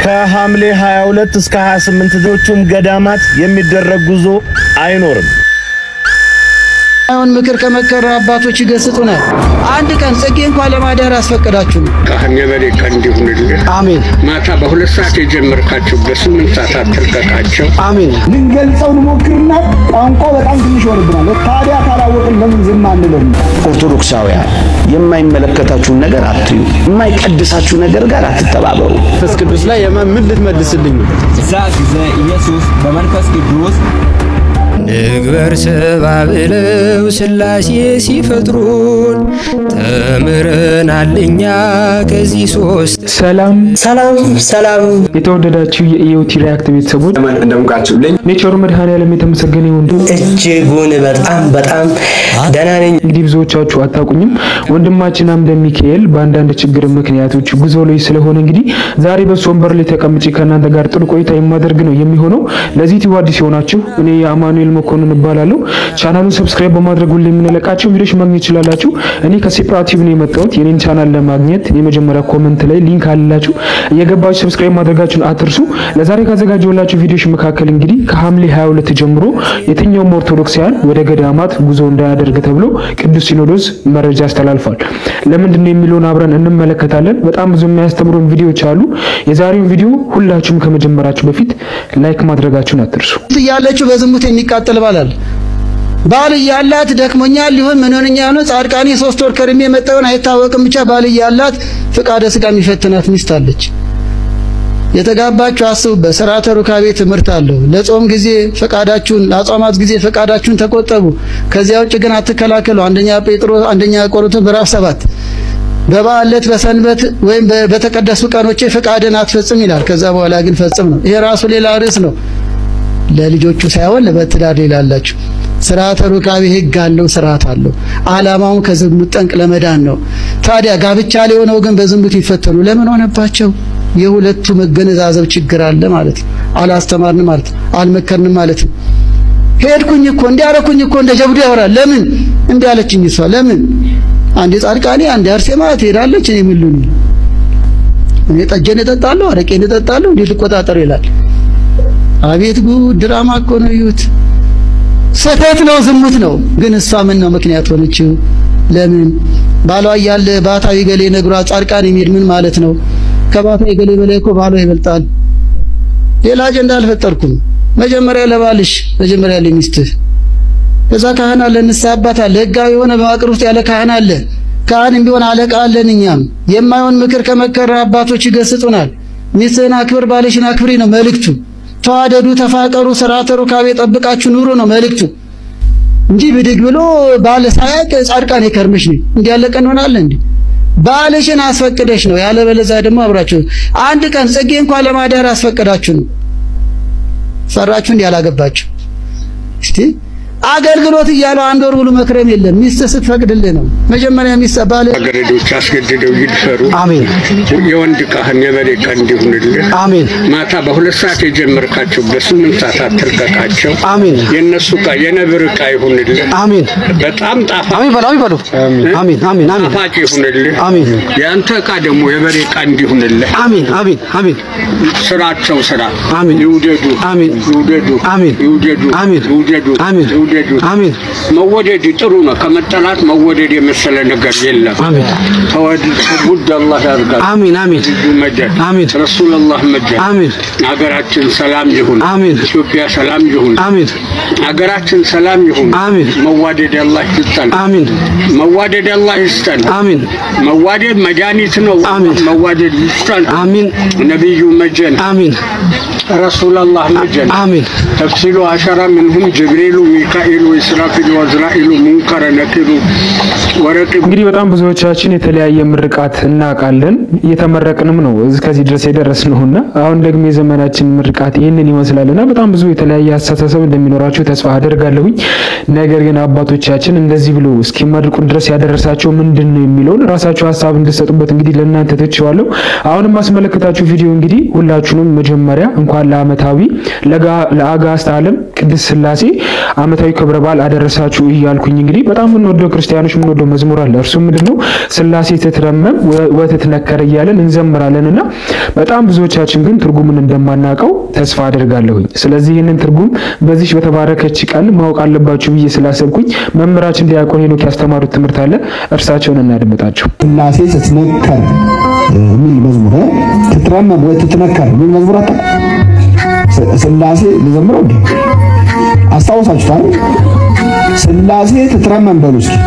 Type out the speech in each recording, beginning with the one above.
ከሐምሌ 22 እስከ 28 ሌሎቹም ገዳማት የሚደረግ ጉዞ አይኖርም። አሁን ምክር ከመከረ አባቶች ይገስጡናል። አንድ ቀን ጽጌ እንኳን ለማዳር አስፈቀዳችሁ ነው። ካህን የበሬ ቀን እንዲሁንልህ አሜን ማታ በሁለት ሰዓት የጀመርካቸው በስምንት ሰዓት አትልቀቃቸው። አሜን። ልንገልጸው እንሞክርና ቋንቋ በጣም ትንሽ ይሆንብናል። ታዲያ ካላወቅን ለምን ዝም አንልም? ኦርቶዶክሳውያን የማይመለከታችሁን ነገር አትዩ፣ የማይቀድሳችሁ ነገር ጋር አትተባበሩ። መንፈስ ቅዱስ ላይ የማ- ምን ልትመልስልኝ ነው? እዛ ጊዜ ኢየሱስ በመንፈስ ቅዱስ ንግበር ሰባ ብለው ሥላሴ ሲፈጥሩን ተምረናል እኛ ከዚህ ሶስት ሰላም ሰላም ሰላም። የተወደዳችሁ የኢዮቲ ሪያክት ቤተሰቦች እንደምቃችሁልኝ ኔቸሩ መድኃኔዓለም የተመሰገነ ይሁን። እጅጉን በጣም በጣም ደህና ነኝ። እንግዲህ ብዙዎቻችሁ አታውቁኝም። ወንድማችን አምደ ሚካኤል በአንዳንድ ችግር ምክንያቶች ጉዞ ላይ ስለሆነ እንግዲህ ዛሬ በሱ ወንበር ላይ ተቀምጬ ከእናንተ ጋር ጥሩ ቆይታ የማደርግ ነው የሚሆነው። ለዚህ ዩቲዩብ አዲስ የሆናችሁ እኔ የአማኑኤል መኮንን እባላለሁ። ቻናሉን ሰብስክራይብ በማድረግ ሁሌ የምንለቃቸው ቪዲዮች ማግኘት ይችላላችሁ። እኔ ከሴፕራቲቭ ነው የመጣሁት። የኔን ቻናል ለማግኘት የመጀመሪያ ኮመንት ላይ ሊንክ አላችሁ፣ እየገባችሁ ሰብስክራይብ ማድረጋችሁን አትርሱ። ለዛሬ ካዘጋጀሁላችሁ ቪዲዮች መካከል እንግዲህ ከሐምሌ 22 ጀምሮ የትኛውም ኦርቶዶክሳውያን ወደ ገዳማት ጉዞ እንዳያደርግ ተብሎ ቅዱስ ሲኖዶስ መረጃ አስተላልፏል። ለምንድን ነው የሚለውን አብረን እንመለከታለን። በጣም ብዙ የሚያስተምሩን ቪዲዮዎች አሉ። የዛሬውን ቪዲዮ ሁላችሁም ከመጀመራችሁ በፊት ላይክ ማድረጋችሁን አትርሱ። እያለችው በዝሙት የሚቃጠል ባል አለ። ባል እያላት ደክሞኛል ሊሆን ምን ሆነኛ ነው ጻድቃኔ ሶስት ወር ከርሜ የመጣውን አይታወቅም። ብቻ ባል እያላት ፍቃደ ስጋ የሚፈትናት ሚስት አለች። የተጋባችሁ አስቡበት። ስርዓተ ሩካቤ ትምህርት አለው። ለጾም ጊዜ ፈቃዳችሁን፣ ለአጽዋማት ጊዜ ፈቃዳችሁን ተቆጠቡ። ከዚያ ውጭ ግን አትከላከሉ። አንደኛ ጴጥሮስ አንደኛ ቆሮንቶስ ምዕራፍ ሰባት በበዓል ዕለት በሰንበት ወይም በ- በተቀደሱ ቀኖቼ ፈቃድን አትፈጽም ይላል። ከዛ በኋላ ግን ፈጽም ነው። ይሄ ራሱ ሌላ ርዕስ ነው። ለልጆቹ ሳይሆን ለበትዳር ሌላ አላችሁ። ስርዓተ ሩካቤ ሕግ አለው፣ ስርዓት አለው። ዓላማውን ከዝሙት ጠንቅ ለመዳን ነው። ታዲያ ጋብቻ ላይ ሆነው ግን በዝሙት ይፈተኑ ለምን ሆነባቸው? የሁለቱ መገነዛዘብ ችግር አለ ማለት ነው። አላስተማርንም ማለት ነው። አልመከርንም ማለት ነው። ሄድኩኝ እኮ እንዲያረኩኝ እኮ እንደ ጀብዱ ያወራል። ለምን እንዲህ አለችኝ እሷ ለምን አንዴ ጻድቃኔ አንዴ አርሴማ ትሄዳለች። እኔ ምን ልሁን? እኔ ጠጀን እጠጣለሁ፣ አረቄን እጠጣለሁ፣ እንዴት ልቆጣጠር ይላል። አቤት ጉድ! ድራማ እኮ ነው። እዩት። ስህተት ነው፣ ዝሙት ነው። ግን እሷ ምን ነው ምክንያት ሆነችው? ለምን ባሏ እያለ ባታዊ ገሌ ነግሯ ጻድቃን የሚሄድ ምን ማለት ነው? ከባታዊ ገሌ በላይ እኮ ባሏ ይበልጣል። ሌላ አጀንዳ አልፈጠርኩም። መጀመሪያ ለባልሽ፣ መጀመሪያ ለሚስትህ ከዛ ካህን አለ፣ ንስሐ አባት አለ፣ ህጋዊ የሆነ መዋቅር ውስጥ ያለ ካህን አለ። ካህንም ቢሆን አለቃ አለን። እኛም የማይሆን ምክር ከመከረ አባቶች ይገስጡናል። ሚስትህን አክብር፣ ባልሽን አክብሪ ነው መልእክቱ። ተዋደዱ፣ ተፋቀሩ፣ ስርዓተ ሩካቤ ጠብቃችሁ ኑሩ ነው መልእክቱ እንጂ ብድግ ብሎ ባል ሳያቅ ጻድቃን የከርምሽ ነው እንዲህ ያለ ቀን እንሆናለን እንዴ? ባልሽን አስፈቅደሽ ነው። ያለበለዚያ ደግሞ አብራችሁ አንድ ቀን ጽጌ እንኳን ለማዳር አስፈቅዳችሁ ነው። ፈራችሁ እንዲህ ያላገባችሁ እስቲ አገልግሎት እያለው አንድ ወር ብሎ መክረም የለም። ሚስት ስትፈቅድልህ ነው። መጀመሪያ ሚስት ባል ገረዶች አስገድደው ይድፈሩ። አሜን የወንድ ካህን የበሬ ቀን እንዲሁንልህ አሜን ማታ በሁለት ሰዓት የጀመርካቸው በስምንት ሰዓት አትልቀቃቸው። አሜን የእነሱ ዕቃ የነብር ዕቃ ይሁንልህ። አሜን በጣም ጣፋ አሜን በሉ አሜን በሉ አሜን አሜን አሜን ጣፋጭ ይሁንልህ። አሜን የአንተ ዕቃ ደግሞ የበሬ ዕቃ እንዲሁንልህ። አሜን አሜን አሜን ስራቸው ስራ አሜን ይውደዱ አሜን ይውደዱ አሜን ይውደዱ አሜን ይውደዱ አሜን ይውደዱ። አሜን መወደድ ጥሩ ነው። ከመጠላት መወደድ የመሰለ ነገር የለም። አሜን ተወድ ውድ አላህ ያርጋል። አሜን አሜን ልጁ መደድ አሜን ረሱላላህ መደድ አሜን ሀገራችን ሰላም ይሁን። አሜን ኢትዮጵያ ሰላም ይሁን። አሜን ሀገራችን ሰላም ይሁን። አሜን መዋደድ አላህ ይስጠን። አሜን መዋደድ አላህ ይስጠን። አሜን መዋደድ መድኃኒት ነው። አሜን መዋደድ ይስጠን። አሜን ነቢዩ መጀን አሜን ረሱላላህ መጀን አሜን ተፍሲሉ አሸራ ምንሁም ጅብሪሉ ሚካኤሉ ኢስራፊሉ ወዝራኢሉ ሙንከረ ነኪሩ ወረቂቡ እንግዲህ በጣም ብዙዎቻችን የተለያየ ምርቃት እናውቃለን፣ እየተመረቅንም ነው እስከዚህ ድረስ የደረስነውና አሁን ደግሞ የዘመናችን ምርቃት ይህንን ይመስላልና በጣም ብዙ የተለያየ አስተሳሰብ እንደሚኖራቸው ተስፋ አደርጋለሁኝ። ነገር ግን አባቶቻችን እንደዚህ ብሎ እስኪመርቁን ድረስ ያደረሳቸው ምንድን ነው የሚለውን ራሳቸው ሀሳብ እንድሰጡበት እንግዲህ ለእናንተ ትቼዋለሁ። አሁንም ማስመለከታችሁ ቪዲዮ እንግዲህ ሁላችሁንም መጀመሪያ እንኳን ለዓመታዊ ለአጋዕዝተ ዓለም ቅድስት ሥላሴ ዓመታዊ ዓመታዊ ክብረ በዓል አደረሳችሁ እያልኩኝ እንግዲህ በጣም የምንወደው ክርስቲያኖች የምንወደው መዝሙር አለ። እርሱ ምንድነው? ስላሴ ትትረመም ወትትነከር እያለን እንዘምራለን እና በጣም ብዙዎቻችን ግን ትርጉምን እንደማናውቀው ተስፋ አደርጋለሁኝ። ስለዚህ ይህንን ትርጉም በዚህ በተባረከች ቀን ማወቅ አለባችሁ ብዬ ስላሰብኩኝ መምህራችን ዲያቆን ሄኖክ ያስተማሩት ትምህርት አለ። እርሳቸውን እናድምጣቸው። ስላሴ ስትነከር የሚል መዝሙር ትትረመም ወይ ትትነከር የሚል መዝሙር አታ ስላሴ ልዘምረው እንዴ አስታውሳችሁታል? ስላሴ ትትረመም በሉ እስኪ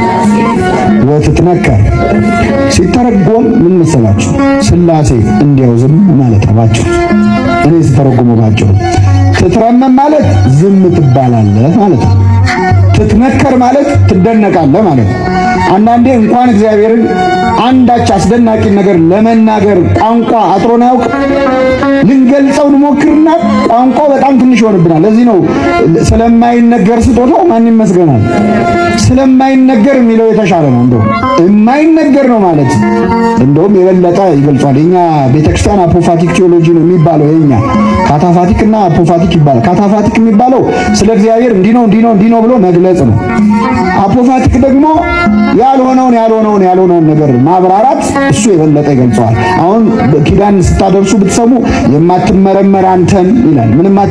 ወትትነከር ሲተረጎም ምን መሰላችሁ? ስላሴ እንዲያው ዝም ማለት ነው ባጭሩ። እኔ ስተረጉመው ባጭሩ ትትረመም ማለት ዝም ትባላለህ ማለት ነው። ትትነከር ማለት ትደነቃለህ ማለት ነው። አንዳንዴ እንኳን እግዚአብሔርን አንዳች አስደናቂ ነገር ለመናገር ቋንቋ አጥሮን አያውቅ። ልንገልጸው እንሞክርና ቋንቋው በጣም ትንሽ ይሆንብናል። ለዚህ ነው ስለማይነገር ስጦታው ማን ይመስገናል። ስለማይነገር የሚለው የተሻለ ነው። እንደው የማይነገር ነው ማለት እንደውም የበለጠ ይገልጿል። የኛ ቤተክርስቲያን አፖፋቲክ ቴዎሎጂ ነው የሚባለው። የኛ ካታፋቲክ እና አፖፋቲክ ይባላል። ካታፋቲክ የሚባለው ስለ እግዚአብሔር እንዲህ ነው እንዲህ ነው እንዲህ ነው ብሎ መግለጽ ነው። አፖፋቲክ ደግሞ ያልሆነውን ያልሆነውን ያልሆነውን ነገር ማብራራት እሱ የበለጠ ይገልጸዋል። አሁን ኪዳን ስታደርሱ ብትሰሙ የማትመረመር አንተን ይላል። ምንም አት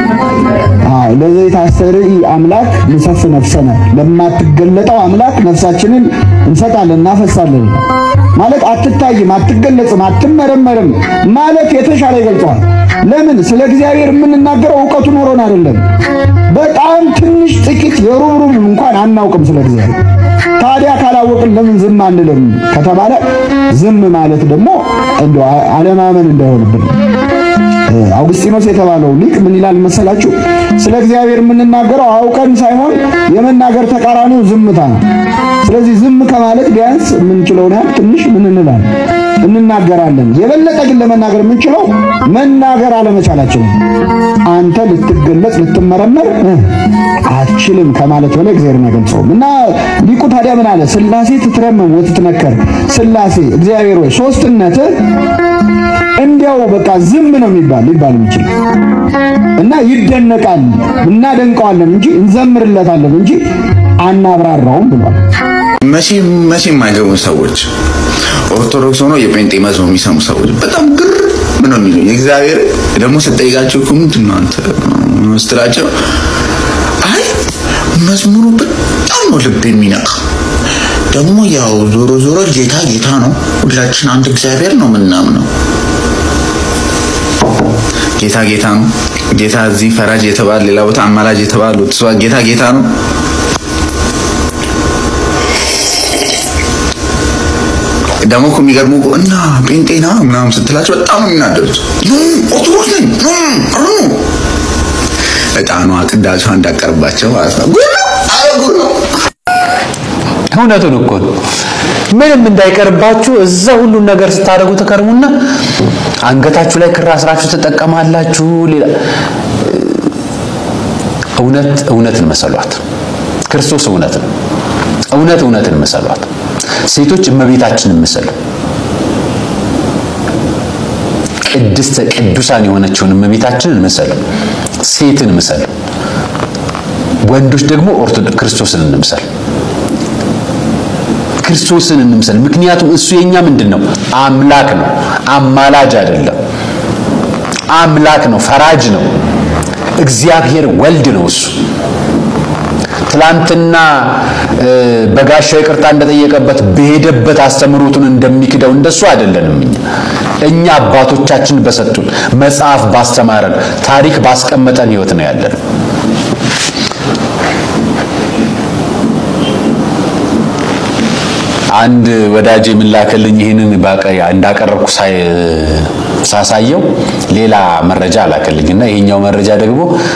አዎ ለዘይት አስተርኢ አምላክ ንሰፍ ነፍሰነ ለማትገለጠው አምላክ ነፍሳችንን እንሰጣለን እናፈሳለን ማለት አትታይም፣ አትገለጽም፣ አትመረመርም ማለት የተሻለ ይገልጸዋል። ለምን ስለ እግዚአብሔር የምንናገረው እውቀቱ ኖሮን አይደለም። በጣም ትንሽ ጥቂት የሩብሩብ እንኳን አናውቅም ስለ እግዚአብሔር። ታዲያ ካላወቅን ለምን ዝም አንልም ከተባለ ዝም ማለት ደግሞ እንደው አለማመን እንዳይሆንብን አውግስጢኖስ የተባለው ሊቅ ምን ይላል መሰላችሁ? ስለ እግዚአብሔር የምንናገረው አውቀን ሳይሆን የመናገር ተቃራኒው ዝምታ ነው። ስለዚህ ዝም ከማለት ቢያንስ የምንችለውን ያህል ትንሽ ምን እንላለን እንናገራለን። የበለጠ ግን ለመናገር የምንችለው መናገር አለመቻላችን ነው። አንተ ልትገለጽ ልትመረመር አትችልም ከማለት በላይ እግዚአብሔርን አይገልጸውም። እና ሊቁ ታዲያ ምን አለ? ስላሴ ትትረመም ወትትነከር። ስላሴ እግዚአብሔር ወይ ሶስትነት እንዲያው በቃ ዝም ነው የሚባል ሊባል የሚችል እና ይደነቃል፣ እናደንቀዋለን እንጂ እንዘምርለታለን እንጂ አናብራራውም ብሏል። መቼ መቼ የማይገቡ ሰዎች ኦርቶዶክስ ሆኖ የጴንጤ መዝሙር የሚሰሙ ሰዎች በጣም ግር ምን ነው የሚሉኝ። እግዚአብሔር ደግሞ ስጠይቃቸው እኮ ምንድን ነው አንተ ስትላቸው፣ አይ መዝሙሩ በጣም ነው ልብ የሚነካ ደግሞ ያው ዞሮ ዞሮ ጌታ ጌታ ነው፣ ሁላችን አንድ እግዚአብሔር ነው ምናምነው። ጌታ ጌታ ነው። ጌታ እዚህ ፈራጅ የተባለ ሌላ ቦታ አማላጅ የተባሉት እሷ ጌታ ጌታ ነው። ደግሞ እኮ የሚገርሙ እኮ እና ጴንጤና ምናምን ስትላቸው በጣም ነው የሚናደዱት። ኦርቶዶክስ ነኝ እጣኗ ቅዳሴ እንዳቀርባቸው ማለት ነው። ጉድ ነው! ኧረ ጉድ ነው! እውነቱን እኮ ነው። ምንም እንዳይቀርባችሁ እዛ ሁሉን ነገር ስታደርጉ ተከርሙና አንገታችሁ ላይ ክር አስራችሁ ትጠቀማላችሁ። ሌላ እውነት እውነትን መሰሏት። ክርስቶስ እውነት ነው። እውነት እውነትን መሰሏት። ሴቶች እመቤታችንን መሰሉ። ቅድስተ ቅዱሳን የሆነችውን እመቤታችንን መሰሉ። ሴትን መሰሉ። ወንዶች ደግሞ ኦርቶዶክስ ክርስቶስን እንምሰል። ክርስቶስን እንምሰል። ምክንያቱም እሱ የኛ ምንድን ነው? አምላክ ነው። አማላጅ አይደለም። አምላክ ነው። ፈራጅ ነው። እግዚአብሔር ወልድ ነው እሱ። ትላንትና በጋሻው ይቅርታ እንደጠየቀበት በሄደበት አስተምሮቱን እንደሚክደው እንደሱ አይደለንም። እኛ እኛ አባቶቻችን በሰጡን መጽሐፍ ባስተማረን ታሪክ ባስቀመጠን ህይወት ነው ያለን። አንድ ወዳጅ የምላከልኝ ይህንን እንዳቀረብኩ ሳሳየው ሌላ መረጃ አላከልኝና ይሄኛው መረጃ ደግሞ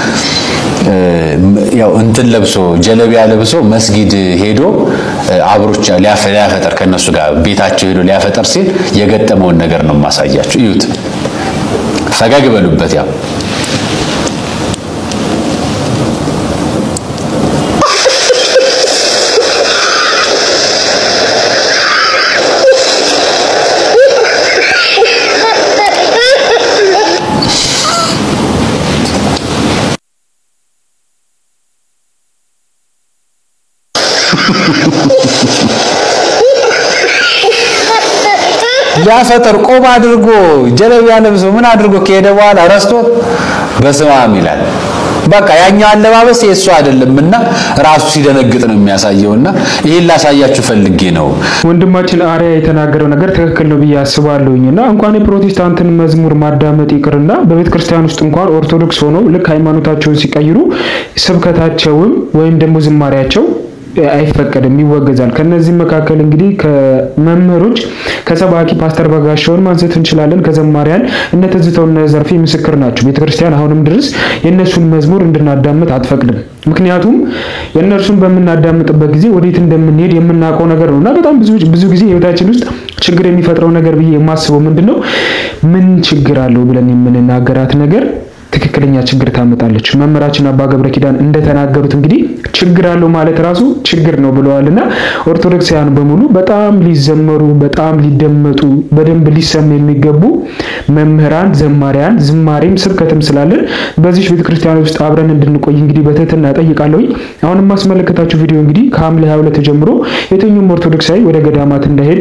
ያው እንትን ለብሶ ጀለቢያ ለብሶ መስጊድ ሄዶ አብሮች ሊያፈጠር ከነሱ ጋር ቤታቸው ሄዶ ሊያፈጠር ሲል የገጠመውን ነገር ነው የማሳያችሁ። እዩት፣ ፈገግ በሉበት። ያው ሊያፈጥር ቆብ አድርጎ ጀለቢያ ለብሶ ምን አድርጎ ከሄደ በኋላ ረስቶት በስመ አብ ይላል። በቃ ያኛው አለባበስ የእሱ አይደለምና ራሱ ሲደነግጥ ነው የሚያሳየውና ይህን ላሳያችሁ ፈልጌ ነው። ወንድማችን አርያ የተናገረው ነገር ትክክል ነው ብዬ አስባለሁኝ እና እንኳን የፕሮቴስታንትን መዝሙር ማዳመጥ ይቅርና በቤተ ክርስቲያን ውስጥ እንኳን ኦርቶዶክስ ሆነው ልክ ሃይማኖታቸውን ሲቀይሩ ስብከታቸውም ወይም ደግሞ ዝማሪያቸው አይፈቀድም፣ ይወገዛል። ከነዚህም መካከል እንግዲህ ከመምህሮች ከሰባኪ ፓስተር በጋሻውን ማንሳት እንችላለን። ከዘማሪያን እነ ትዝታው እነ ዘርፌ ምስክር ናቸው። ቤተክርስቲያን አሁንም ድረስ የእነሱን መዝሙር እንድናዳምጥ አትፈቅድም። ምክንያቱም የእነርሱን በምናዳምጥበት ጊዜ ወዴት እንደምንሄድ የምናውቀው ነገር ነው እና በጣም ብዙ ብዙ ጊዜ ህይወታችን ውስጥ ችግር የሚፈጥረው ነገር ብዬ የማስበው ምንድን ነው ምን ችግር አለው ብለን የምንናገራት ነገር ትክክለኛ ችግር ታመጣለች። መምህራችን አባ ገብረ ኪዳን እንደተናገሩት እንግዲህ ችግር አለው ማለት ራሱ ችግር ነው ብለዋል እና ኦርቶዶክሳውያን በሙሉ በጣም ሊዘመሩ በጣም ሊደመጡ በደንብ ሊሰሙ የሚገቡ መምህራን፣ ዘማሪያን፣ ዝማሬም ስብከትም ስላለን በዚህ ቤተክርስቲያን ውስጥ አብረን እንድንቆይ እንግዲህ በትህትና ጠይቃለሁኝ። አሁን የማስመለከታችሁ ቪዲዮ እንግዲህ ከሐምሌ 22 ጀምሮ የትኛውም ኦርቶዶክሳዊ ወደ ገዳማት እንዳይሄድ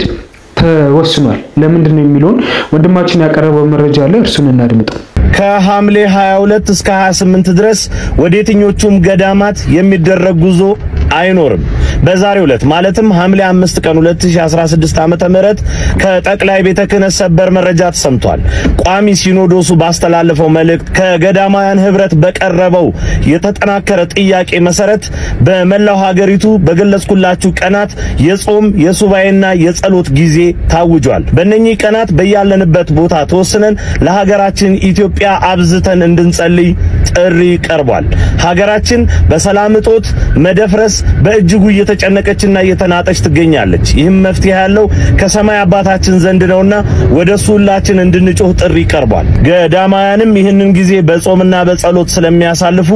ተወስኗል። ለምንድን ነው የሚለውን ወንድማችን ያቀረበው መረጃ አለ፣ እርሱን እናድምጠው። ከሐምሌ 22 እስከ 28 ድረስ ወደ የትኞቹም ገዳማት የሚደረግ ጉዞ አይኖርም። በዛሬው ዕለት ማለትም ሐምሌ 5 ቀን 2016 ዓመተ ምህረት ከጠቅላይ ቤተ ክህነት ሰበር መረጃ ተሰምቷል። ቋሚ ሲኖዶሱ ባስተላለፈው መልእክት ከገዳማውያን ህብረት በቀረበው የተጠናከረ ጥያቄ መሰረት በመላው ሀገሪቱ በገለጽኩላችሁ ቀናት የጾም የሱባኤና የጸሎት ጊዜ ታውጇል። በእነኚህ ቀናት በያለንበት ቦታ ተወስነን ለሀገራችን ኢትዮጵያ አብዝተን እንድንጸልይ ጥሪ ቀርቧል። ሀገራችን በሰላም እጦት መደፍረስ በእጅጉ እየተጨነቀችና እየተናጠች ትገኛለች። ይህም መፍትሄ ያለው ከሰማይ አባታችን ዘንድ ነውና ወደ እሱ ሁላችን እንድንጮህ ጥሪ ቀርቧል። ገዳማውያንም ይህንን ጊዜ በጾምና በጸሎት ስለሚያሳልፉ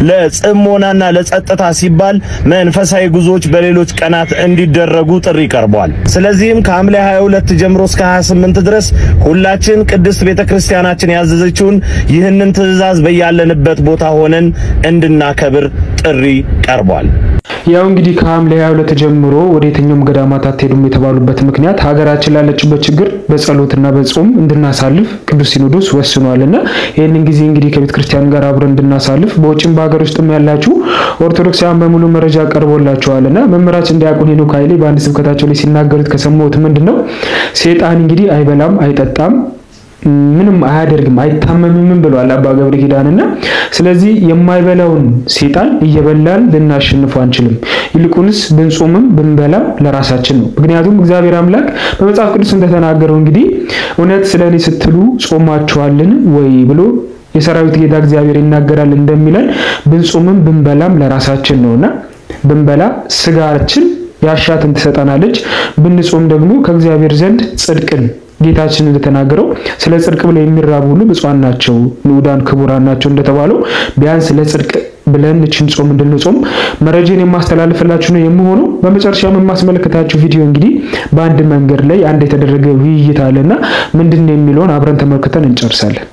ለጽሞናና ለጸጥታ ሲባል መንፈሳዊ ጉዞዎች በሌሎች ቀናት እንዲደረጉ ጥሪ ቀርቧል። ስለዚህም ከሐምሌ 22 ጀምሮ እስከ 28 ድረስ ሁላችን ቅድስት ቤተክርስቲያናችን ያዘዘችውን ይህንን ትእዛዝ በያለንበት ቦታ ሆነን እንድናከብር ጥሪ ቀርቧል። ያው እንግዲህ ከሐምሌ 22 ጀምሮ ወደ የትኛውም ገዳማት አትሄዱም የተባሉበት ምክንያት ሀገራችን ላለችበት ችግር በጸሎትና በጾም እንድናሳልፍ ቅዱስ ሲኖዶስ ወስኗልና ይህንን ጊዜ እንግዲህ ከቤተ ክርስቲያን ጋር አብረን እንድናሳልፍ በውጭም በሀገር ውስጥም ያላችሁ ኦርቶዶክሳውያን በሙሉ መረጃ ቀርቦላችኋልና መምህራችን ዲያቆን ሄኖክ ኃይሌ በአንድ ስብከታቸው ላይ ሲናገሩት ከሰማሁት ምንድን ነው ሴጣን እንግዲህ አይበላም አይጠጣም ምንም አያደርግም አይታመምም ብለዋል አባ ገብረ ኪዳንና ስለዚህ የማይበላውን ሴጣን እየበላን ልናሸንፉ አንችልም። ይልቁንስ ብንጾምም ብንበላም ለራሳችን ነው። ምክንያቱም እግዚአብሔር አምላክ በመጽሐፍ ቅዱስ እንደተናገረው እንግዲህ እውነት ስለ እኔ ስትሉ ጾማችኋልን ወይ ብሎ የሰራዊት ጌታ እግዚአብሔር ይናገራል እንደሚለን ብንጾምም ብንበላም ለራሳችን ነውና ብንበላ ስጋችን ያሻትን ትሰጠናለች፣ ብንጾም ደግሞ ከእግዚአብሔር ዘንድ ጽድቅን ጌታችን እንደተናገረው ስለ ጽድቅ ብለው የሚራቡ ሁሉ ብፁዓን ናቸው፣ ንዑዳን ክቡራን ናቸው እንደተባለው ቢያንስ ለጽድቅ ብለን እችን ጾም እንድንጾም መረጃን የማስተላልፍላችሁ ነው የምሆነው። በመጨረሻም የማስመለከታችሁ ቪዲዮ እንግዲህ በአንድ መንገድ ላይ አንድ የተደረገ ውይይት አለና ምንድን ነው የሚለውን አብረን ተመልክተን እንጨርሳለን።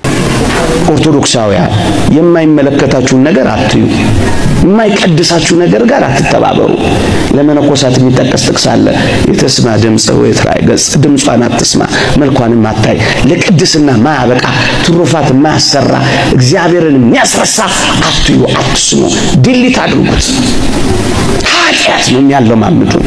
ኦርቶዶክሳውያን የማይመለከታችሁን ነገር አትዩ፣ የማይቀድሳችሁ ነገር ጋር አትተባበሩ። ለመነኮሳት የሚጠቀስ ጥቅስ አለ። የተስማ ድምፀ ወይትራይ ገጽ፣ ድምጿን አትስማ መልኳንም አታይ። ለቅድስና ማያበቃ ትሩፋት ማያሰራ እግዚአብሔርን የሚያስረሳ አትዩ፣ አትስሙ፣ ድሊት አድርጉት። ኃጢአት ነው የሚያለማምዱን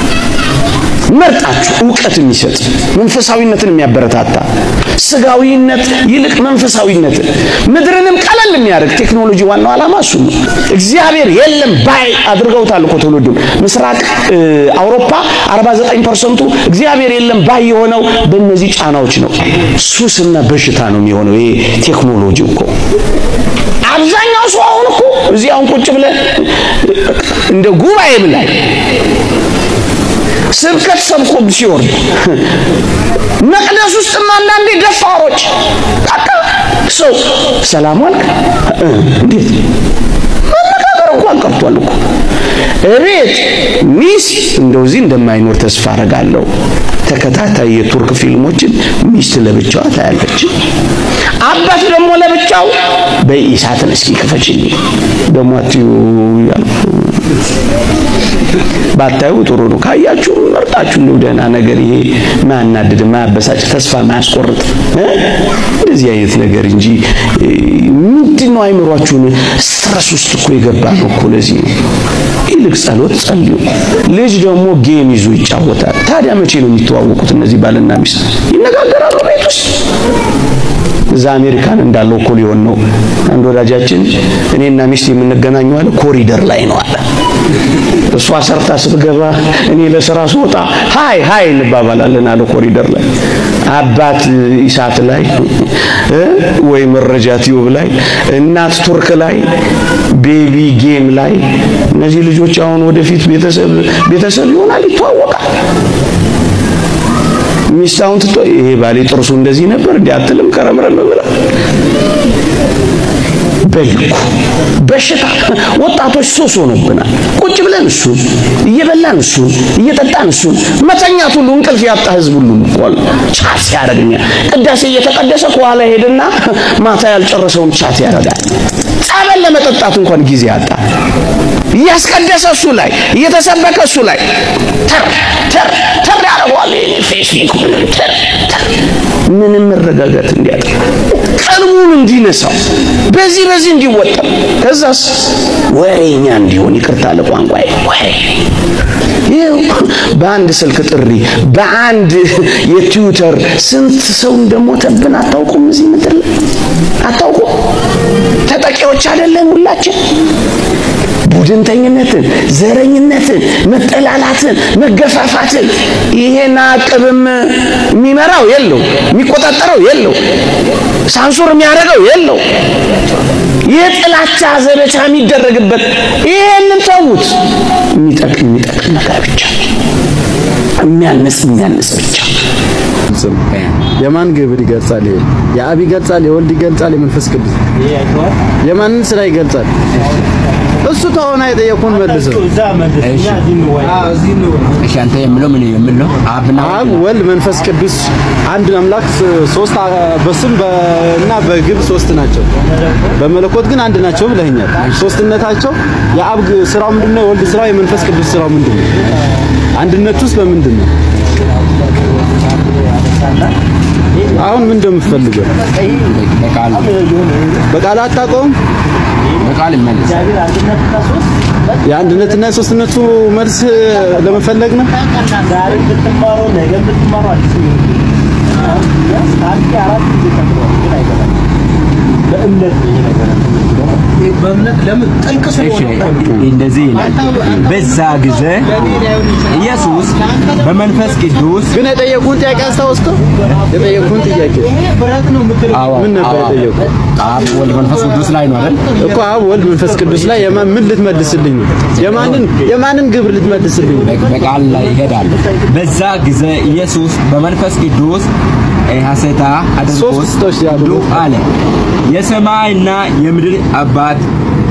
መርጣችሁ እውቀት የሚሰጥ መንፈሳዊነትን የሚያበረታታ ስጋዊነት ይልቅ መንፈሳዊነትን ምድርንም ቀለል የሚያደርግ ቴክኖሎጂ ዋናው ዓላማ እሱ ነው። እግዚአብሔር የለም ባይ አድርገውታል እኮ ትውልዱን። ምስራቅ አውሮፓ 49 ፐርሰንቱ እግዚአብሔር የለም ባይ የሆነው በእነዚህ ጫናዎች ነው። ሱስና በሽታ ነው የሚሆነው ይሄ ቴክኖሎጂ እኮ አብዛኛው ሰው አሁን እኮ እዚህ አሁን ቁጭ ብለን እንደ ጉባኤም ላይ ስብከት ሰብኮ ሲወርድ መቅደስ ውስጥም አንዳንዴ ደፋሮች በቃ ሰው ሰላም ዋልክ እንዴት መነጋገር እንኳን ቀርቷል እኮ እቤት ሚስት እንደው እዚህ እንደማይኖር ተስፋ አረጋለሁ። ተከታታይ የቱርክ ፊልሞችን ሚስት ለብቻዋ ታያለች። አባት ደግሞ ለብቻው በኢሳትን እስኪ ክፈችልኝ ደግሞ አትዩ እያልኩ ባታዩ ጥሩ ነው። ካያችሁ መርጣችሁ እንደው ደህና ነገር ይሄ ማያናድድ፣ ማያበሳጭ፣ ተስፋ ማያስቆርጥ እ እንደዚህ አይነት ነገር እንጂ ምንድን ነው አይምሯችሁን ስትረስ ውስጥ እኮ የገባ ነው እኮ ለዚህ ነው። ይልቅ ጸሎት ጸልዩ። ልጅ ደግሞ ጌም ይዞ ይጫወታል። ታዲያ መቼ ነው የሚተዋወቁት እነዚህ ባልና ሚስት? ይነጋገራሉ ቤት ውስጥ እዛ አሜሪካን እንዳለው እኮ ሊሆን ነው። አንድ ወዳጃችን እኔና ሚስት የምንገናኘው አለ ኮሪደር ላይ ነው አለ። እሷ ሰርታ ስትገባ እኔ ለስራ ስወጣ ሃይ ሃይ እንባባላለን አለ ኮሪደር ላይ። አባት ኢሳት ላይ እ ወይ መረጃ ቲዩብ ላይ እናት ቱርክ ላይ ቤቢ ጌም ላይ እነዚህ ልጆች አሁን ወደፊት ቤተሰብ ቤተሰብ ይሆናል ይተዋወቃል። ሚስት አሁን ትቶ ይሄ ባሌ ጥርሱ እንደዚህ ነበር እንዴ አትልም ከረምረም ብላ በልኩ በሽታ ወጣቶች ሱስ ሆኖብናል። ቁጭ ብለን እሱን እየበላን እሱን እየጠጣን እሱን መተኛት ሁሉ እንቅልፍ ያጣ ህዝብ ሁሉ ቆል ቻት ያደርግኛ ቅዳሴ እየተቀደሰ ከኋላ ሄድና ማታ ያልጨረሰውን ቻት ያደርጋል። ጸበል ለመጠጣት እንኳን ጊዜ ያጣ እያስቀደሰ እሱ ላይ እየተሰበከ እሱ ላይ ተር ተር ተር ያደርገዋል። ፌስቡክ ተር ተር ምንም መረጋጋት እንዲያጣ ቀልቡን እንዲነሳው በዚህ በዚህ እንዲወጠር ከዛስ ወሬኛ እንዲሆን ይቅርታ ለቋንቋዬ ወሬ ይኸው በአንድ ስልክ ጥሪ በአንድ የትዊተር ስንት ሰው እንደሞተብን አታውቁም? እዚህ ምድር ላይ አታውቁም? ተጠቂዎች አይደለን ሁላችን? ቡድንተኝነትን፣ ዘረኝነትን፣ መጠላላትን፣ መገፋፋትን ይሄን አቅብም የሚመራው የለው፣ የሚቆጣጠረው የለው፣ ሳንሱር የሚያደርገው የለው። የጥላቻ ዘመቻ የሚደረግበት ይሄንን ተዉት። የሚጠቅም የሚጠቅም ነገር ብቻ የሚያንስ የሚያንስ ብቻ የማን ግብር ይገልጻል? ይሄ የአብ ይገልጻል፣ የወልድ ይገልጻል፣ የመንፈስ ቅዱስ የማንን ስራ ይገልጻል? እሱ ተሆነ የጠየቁን መልሰው። እሺ አንተ የምለው ምን የምለው አብና አብ ወልድ መንፈስ ቅዱስ አንድ አምላክ ሶስት በስም እና በግብ ሶስት ናቸው። በመለኮት ግን አንድ ናቸው ብለኸኛል። ሶስትነታቸው የአብ ስራው ምንድነው? የወልድ ስራው፣ የመንፈስ ቅዱስ ስራው ምንድነው? አንድነት ውስጥ በምንድን ነው? አሁን ምን እንደምትፈልገው በቃል በቃል አታውቀውም? በቃል ይመለስ የአንድነትና የሶስትነቱ መልስ ለመፈለግ ነው። እንደዚህ ይላል። በዛ ጊዜ ኢየሱስ በመንፈስ ቅዱስ ግን የጠየቁን ጥያቄ አስታወስከው? የጠየቁን ጥያቄ ምን ነበር የጠየቁት? አብ ወልድ መንፈስ ቅዱስ ላይ ነው አይደል? እኮ አብ ወልድ መንፈስ ቅዱስ ላይ የማን ምን ልትመልስልኝ ነው? የማንን የማንን ግብር ልትመልስልኝ ነው? በቃል ላይ ይሄዳል። በዛ ጊዜ ኢየሱስ በመንፈስ ቅዱስ ሐሴታ አድርጎ ሶስቶች ያሉ አለ የሰማይና የምድር አባት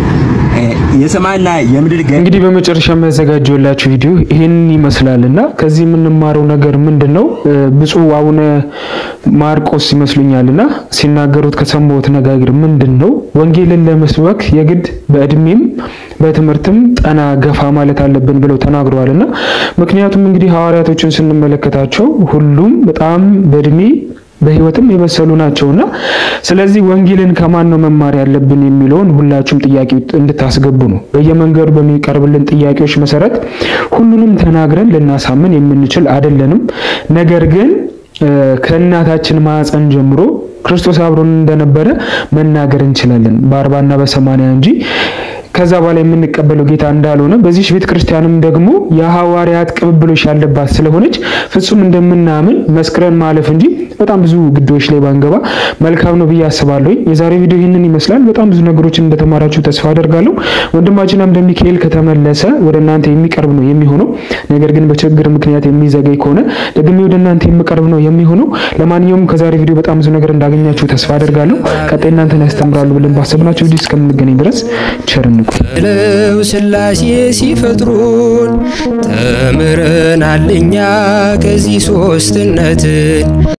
የሰማይና የምድር ገ እንግዲህ በመጨረሻ የሚያዘጋጀውላችሁ ቪዲዮ ይህንን ይመስላልና ከዚህ የምንማረው ነገር ምንድን ነው? ብፁዕ አቡነ ማርቆስ ይመስሉኛልና ሲናገሩት ከሰማሁት ነጋገር ምንድን ነው? ወንጌልን ለመስበክ የግድ በእድሜም በትምህርትም ጠና ገፋ ማለት አለብን ብለው ተናግረዋልና ምክንያቱም እንግዲህ ሐዋርያቶችን ስንመለከታቸው ሁሉም በጣም በእድሜ በህይወትም የበሰሉ ናቸውና ስለዚህ ወንጌልን ከማን ነው መማር ያለብን የሚለውን ሁላችሁም ጥያቄ እንድታስገቡ ነው። በየመንገዱ በሚቀርብልን ጥያቄዎች መሰረት ሁሉንም ተናግረን ልናሳምን የምንችል አይደለንም። ነገር ግን ከእናታችን ማዕፀን ጀምሮ ክርስቶስ አብሮን እንደነበረ መናገር እንችላለን በአርባና በሰማንያ እንጂ ከዛ በኋላ የምንቀበለው ጌታ እንዳልሆነ በዚህ ቤተ ክርስቲያንም ደግሞ የሐዋርያት ቅብብሎች ያለባት ስለሆነች ፍጹም እንደምናምን መስክረን ማለፍ እንጂ በጣም ብዙ ግዶች ላይ ባንገባ መልካም ነው ብዬ አስባለሁ። የዛሬ ቪዲዮ ይህንን ይመስላል። በጣም ብዙ ነገሮችን እንደተማራችሁ ተስፋ አደርጋለሁ። ወንድማችን አምደ ሚካኤል ከተመለሰ ወደ እናንተ የሚቀርብ ነው የሚሆነው። ነገር ግን በችግር ምክንያት የሚዘገይ ከሆነ ደግሜ ወደ እናንተ የሚቀርብ ነው የሚሆነው። ለማንኛውም ከዛሬ ቪዲዮ በጣም ብዙ ነገር እንዳገኛችሁ ተስፋ አደርጋለሁ። ቀጣይ እናንተን ያስተምራሉ ብለን ባሰብናቸው ቪዲዮ እስከምንገናኝ ድረስ ቸር እንቆይ። ለው ስላሴ ሲፈጥሩን ተምረናል እኛ ከዚህ ሶስትነትን